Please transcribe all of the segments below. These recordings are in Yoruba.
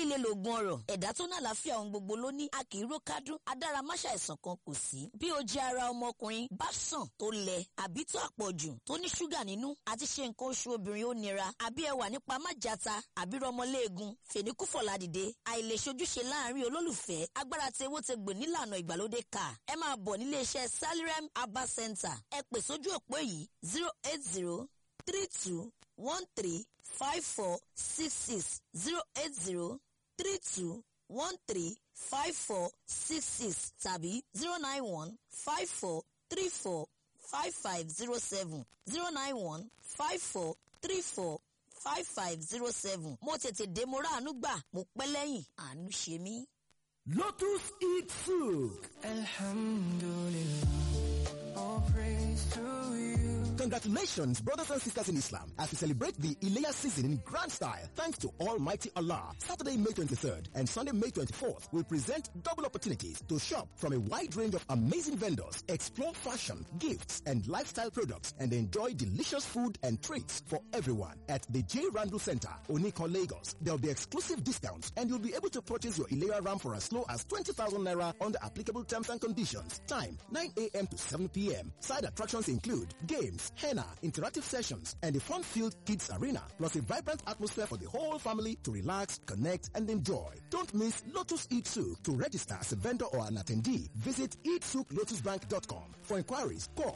líle lògùn ọ̀rọ̀ ẹ̀dá tó ní àlàáfíà ohun gbogbo ló ní a kì í ró kádùn adáramáṣà ẹ̀sán kan kò sí bí o jẹ ara ọmọkùnrin bá sàn tó lẹ àbí tó àpọ̀jù tó ní ṣúgà nínú àti ṣe nǹkan oṣù obìnrin ó nira àbí ẹwà nípa májàta àbí rọmọléegun fèníkúfọ̀lá dìde àìlèṣojúṣe láàrin olólùfẹ́ agbára tí ewó ti gbè nílànà ìgbàlódé kà ẹ máa bọ̀ nílé iṣẹ́ salirem abba center ẹ pè sójú òpó yìí zero eight zero three two one three five four six six zero eight zero three two one three five four six six tàbí zero nine one five four three four five five zero seven zero nine one five four three four five five zero seven mo tètè dé mo ráàánú gbà mo pẹ́ lẹ́yìn àánú ṣe mí. Lotus Eat Soup. Alhamdulillah, all praise to you. Congratulations, brothers and sisters in Islam, as we celebrate the Ileya season in grand style, thanks to Almighty Allah. Saturday, May 23rd and Sunday, May 24th will present double opportunities to shop from a wide range of amazing vendors, explore fashion, gifts, and lifestyle products, and enjoy delicious food and treats for everyone at the J. Randall Center, Onikon, Lagos. There will be exclusive discounts, and you'll be able to purchase your Ileya RAM for as low as 20,000 Naira under applicable terms and conditions. Time, 9 a.m. to 7 p.m. Side attractions include games, henna, interactive sessions, and a fun-filled kids arena, plus a vibrant atmosphere for the whole family to relax, connect, and enjoy. Don't miss Lotus Eat Soup. To register as a vendor or an attendee, visit eatsouplotusbank.com. For inquiries, call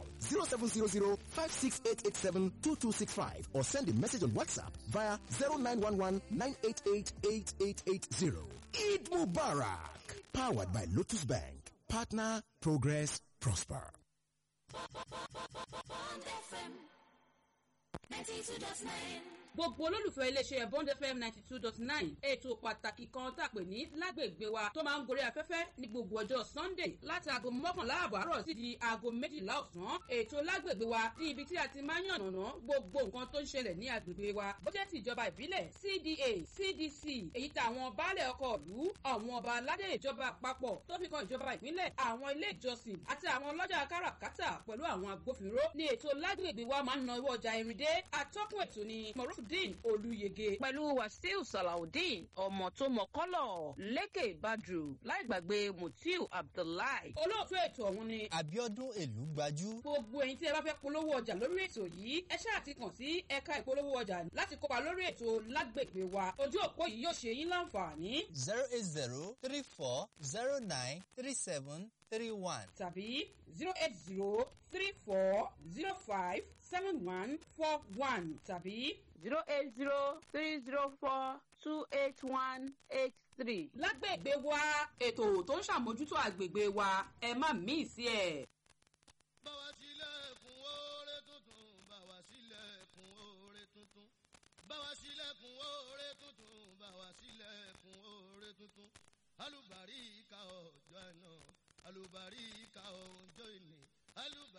0700-56887-2265 or send a message on WhatsApp via 0911-988-8880. Eid Mubarak! Powered by Lotus Bank. Partner, progress, prosper. gbogbo olólùfẹ́ iléeṣẹ́ bond fm ninety two dot nine ètò pàtàkì kan tá a pè ní lágbègbè wa tó máa ń gorí afẹ́fẹ́ ní gbogbo ọjọ́ sunday láti aago mọ́kànlá àbọ̀ àárọ̀ sí di aago méjìlá ọ̀sán ètò lágbègbè wa ní ibi tí a ti máa ń yànnàná gbogbo nǹkan tó ń ṣẹlẹ̀ ní agbègbè wa bójẹ́ ti ìjọba ìbílẹ̀ cda cdc èyí tá àwọn baálẹ̀ ọkọ̀ ìlú àwọn ọba aládé ìjọba àpapọ̀ tó fi kan ìjọba ìpínlẹ̀ àwọn ilé ìjọsìn àti àwọn ọlọ́jà káràkátà pẹ̀lú àwọn agbófinró ní ètò lágbègbè wa máa ń na owó ọjà ìrìndé atọ́kùn ètò ni morufudin olùyege pẹ̀lú wàsíù salawudeen ọmọ tó mọ kọ́lọ̀ lékè badru láì gbàgbé mutiu abdullahi. olóòtú ètò ọ̀hún ni abiodun èlú gbajú. gbogbo ẹ̀yin tí ẹ bá fẹ́ polówó ọjà lórí ètò yìí ẹ ṣáà ti kàn sí ẹ̀ka ìpolówó ọjà láti kópa lórí ètò lágbègbè wa ojú òpó yìí yóò ṣe yín láǹfààní zero eight zero three four zero nine three seven three one. tàbí zero eight zero three four zero five seven one four one tàbí zero eight zero three zero four two eight one eight three. lágbègbè wa ètò tó ń ṣàmójútó àgbègbè wa ẹ má mí sí ẹ. báwa sílẹ̀kùn oore tuntun báwa sílẹ̀kùn oore tuntun báwa sílẹ̀kùn oore tuntun báwa sílẹ̀kùn oore tuntun alùbárí ìka ọjọ́ àná alùbárí ìka ọjọ́ ìní alùbárí.